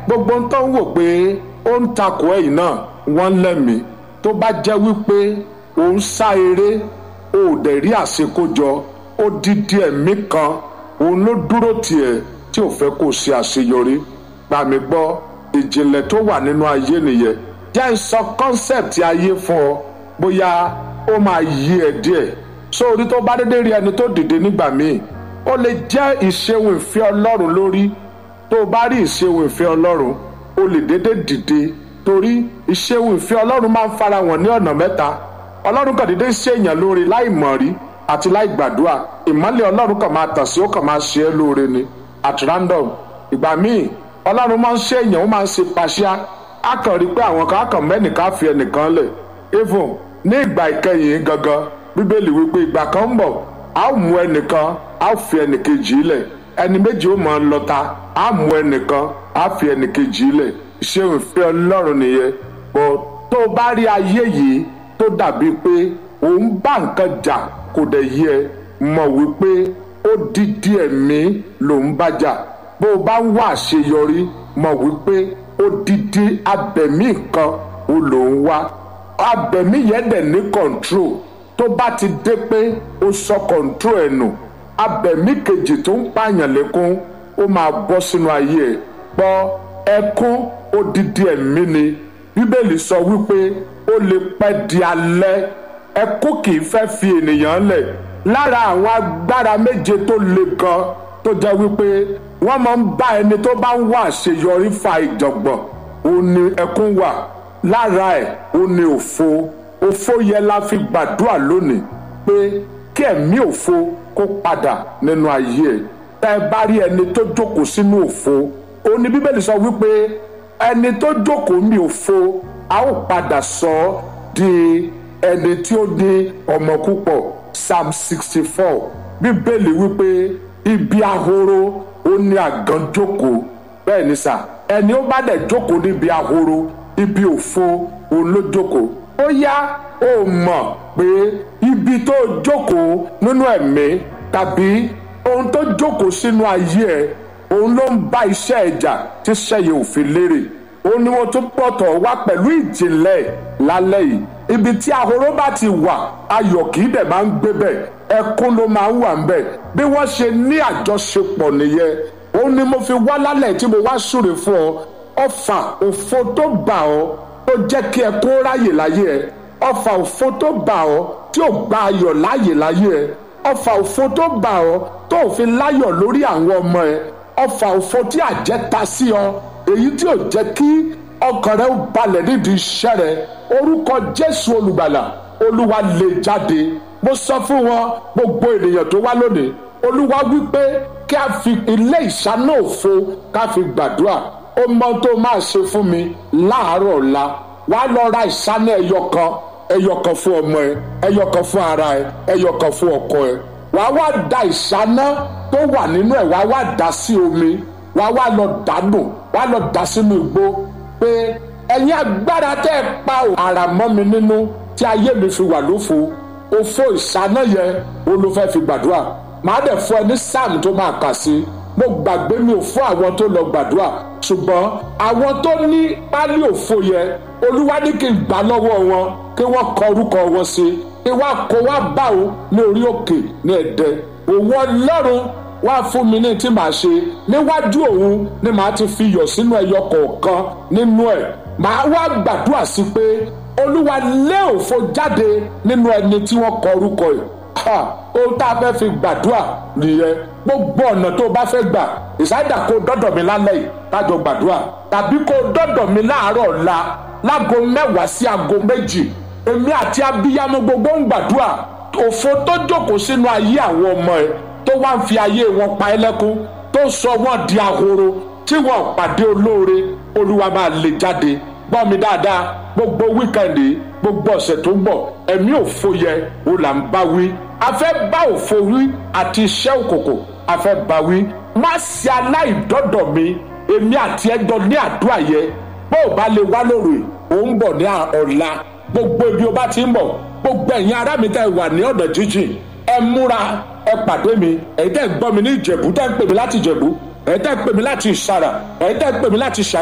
gbogbo ń tán wò pé ó ń takò ẹ̀yìn náà wọ́n lẹ́mìí tó bá jẹ́ wípé ò ń sá eré ò dẹ̀ rí àṣekójọ ó dídí ẹ̀mí kan òun ló dúró tiẹ̀ tí ò fẹ́ kó ṣe àṣeyọrí gbà mí gbọ́ ìjìnlẹ̀ tó wà nínú ayé nìyẹn jẹ́ ń sọ kọ́nsẹ̀pì ayé fún ọ bóyá ó máa yí ẹ díẹ̀ sórí tó bá dédé rí ẹni tó dìde nígbà míì ó lè jẹ́ ìṣeun ìfẹ́ ọlọ́run lórí tó o bá rí ìṣeun ìfẹ́ ọlọ́run ó lè dédé dìde torí ìṣeun ìfẹ́ ọlọ́run máa ń fara wọn ní ọ̀nà mẹ́ta ọlọ́run kan dédé ṣèèyàn lórí láì mọ̀ rí àti láì gbàdúrà ìmọ́lẹ̀ ọlọ́run kan máa tàn sí ó kàn máa ṣe é lóore ni at random ìgbà míì ọlọ́run máa ń ṣèèyàn ó máa ń ṣe pàṣíà á kàn rí pé àwọn kan á kàn mẹ́nìkan fi ẹnìkan lẹ̀ even ní ìgbà ìkẹyìn gangan bíbélì wípé ìgbà kan ń bọ̀ a ó mú ẹnìkan a ó fi ẹnìkejì lẹ̀ ẹni méjì ó máa lọ́ta a mú ẹnìkan a fi ẹnìkejì lẹ̀ ṣé ìfẹ́ ọlọ́run nìyẹn bọ́ tó o bá rí ayé yìí tó dàbí pé òun bá nǹkan jà kò dẹ̀ yẹ mọ̀ wípé ó dídí ẹ̀mí lòun bá jà bó o bá ń wá àṣeyọrí mọ̀ wípé ó dídí abẹ̀mí kan ó lòun wá abẹ̀mí yẹn dẹ̀ ní control tó bá ti dé pé ó sọ control ẹ̀ nù abẹ̀mí kejì tó ń pààyàn lẹ́kún ó máa bọ́ sínú ayé ẹ̀ gbọ́ ẹkún odidi ẹ̀mí ni bíbélì sọ wípé ó lè pẹ́ di alẹ́ ẹkún kì í fẹ́ fi ènìyàn lẹ̀ lára àwọn agbára méje tó le gan tó jẹ́ wípé wọ́n máa ń bá ẹni tó bá ń wá àṣeyọrí fa ìjọ̀gbọ̀n ó ní ẹkún wà lára ẹ̀ ó ní òfo òfo yẹ la fi gbàdúrà lónìí pé kí ẹ̀mí òfo kó padà nínú ayé ẹ̀ tẹ́ ẹ bá rí ẹni tó jókòó sínú òfo ó ní bíbélì sọ wípé ẹni tó jókòó mi òfo a ó padà sọ ọ́ di ẹni tí ó ní ọmọ púpọ̀ psalm sixty four bíbélì wípé ibi ahoro ó ní àgàn jókòó bẹ́ẹ̀ ni sà ẹni ó bá dẹ̀ jókòó níbi ahoro ibi òfo òun ló jókòó ó yá ó mọ̀ pé ibi tó jókòó nínú ẹ̀mí tàbí ohun tó jókòó sínú ayé ẹ̀ òun ló ń bá iṣẹ́ ẹ̀jà tí sẹ́yìn òfin lérè ó ní wọ́n tún pọ̀tọ̀ wá pẹ̀lú ìjìnlẹ̀ lálẹ́ yìí ibi tí ahoro bá ti wà ayọ̀ kì í dẹ̀ máa ń gbé bẹ̀ ẹkún ló máa ń wà ń bẹ̀ bí wọ́n ṣe ní àjọṣepọ̀ nìyẹn ó ní mo fi wá lálẹ́ tí mo wá súre fún ọ ọfà òfo tó bà ọ́ tó jẹ́ kí ẹkún ráyè láyé ẹ ọfà òfo tó bà ọ́ tí ò gba ayọ̀ láyè láyé ẹ ọfà òfo tó bà ọ́ tó ò fi láyọ̀ lórí àwọn ọmọ ẹ ọfà òfo tí àjẹ́ ta sí ọ èyí tí ò jẹ́ kí ọkàn rẹ ó balẹ̀ nídìí iṣẹ́ rẹ orúkọ jésù olùgbàlà olúwa lè jáde mo sọ fún wọn gbogbo ènìyàn tó wá lónìí olúwa wípé kí a fi ilé ìṣáná òfo ká fi gbàdúrà ó mọ tó máa ṣe fún mi láàárọ̀ ọ̀la wàá lọ ra ìṣáná ẹyọ kan ẹyọ kan fún ọmọ ẹ ẹyọ kan fún ara ẹ ẹyọ kan fún ọkọ ẹ wàá wá da ìṣáná tó wà nínú ẹ wàá wá dà sí omi wàá wá lọ dànù wàá lọ dà sínú igbó pé ẹ̀yin agbára tẹ́ ẹ pa ara mọ́ mi nínú tí ayé mi fi wà lófo òfo ìṣáná yẹn ó ló fẹ́ fi gbàdúrà màá dẹ̀ fún ẹ ní sáàmù tó máa kà sí mo gbàgbé mi ò fún àwọn tó lọ gbàdúrà ṣùgbọ́n àwọn tó ní pálí òfo yẹn olúwa ní kí n gbà lọ́wọ́ wọn kí wọ́n kọ orúkọ wọn sí kí wọ́n kó wá bá o ní orí òkè ní ẹ̀dẹ́ òun ọlọ́run wá fún mi ní tí màá ṣe níwájú òun ni màá ti fi yọ̀ sínú ẹyọ kọ̀ọ̀kan nínú ẹ̀ màá wá gbàdúrà sí pé olúwa lé òfo jáde nínú ẹni tí wọ́n kọ orúkọ yìí ohun tá a fẹ́ fi gbàdúrà nìyẹn gbogbo ọ̀nà tó o bá fẹ́ gbà ìsáyédà kó dọ́dọ̀ mi lálẹ́ yìí lájọ gbàdúrà tàbí kó dọ́dọ̀ mi láàárọ̀ ọ̀la láago mẹ́wàá sí aago méjì èmi àti abiyamọ gbogbo ń gbàdúrà òfo tó jókòó sínú ayé àwọn ọmọ ẹ tó wá ń fi ayé wọn pa ẹlẹ́kún tó sọ wọ́n di ahoro tí wọ́n pàdé olóore olúwa máa lè jáde gbọ́ mi dáadáa gbogbo wíkẹ̀ndì gbogbo ọ̀sẹ̀ tó ń bọ̀ ẹ̀mí òfo yẹ o là ń bá wí a fẹ́ bá òfo wí àti iṣẹ́ òkòkò a fẹ́ bá wí má ṣe aláìdọ́dọ̀ mi èmi àti ẹjọ́ ní àdúrà yẹ bó o bá lè wá lóru ò ń bọ̀ ní ọ̀la gbogbo ibi o bá ti ń bọ̀ gbogbo ẹ̀yin ará mi tẹ́ wà ní ọ̀nà jíjìn ẹ múra ẹ pàdé mi ẹ̀yin tẹ́ ń gbọ́ mi ní ìjẹ̀bú tẹ́ ń pè mí láti ìjẹ̀bú ẹ̀yin tẹ́ ń pè mí láti ìsàrà ẹ̀yin tẹ́ ń pè mí láti ìsàrà.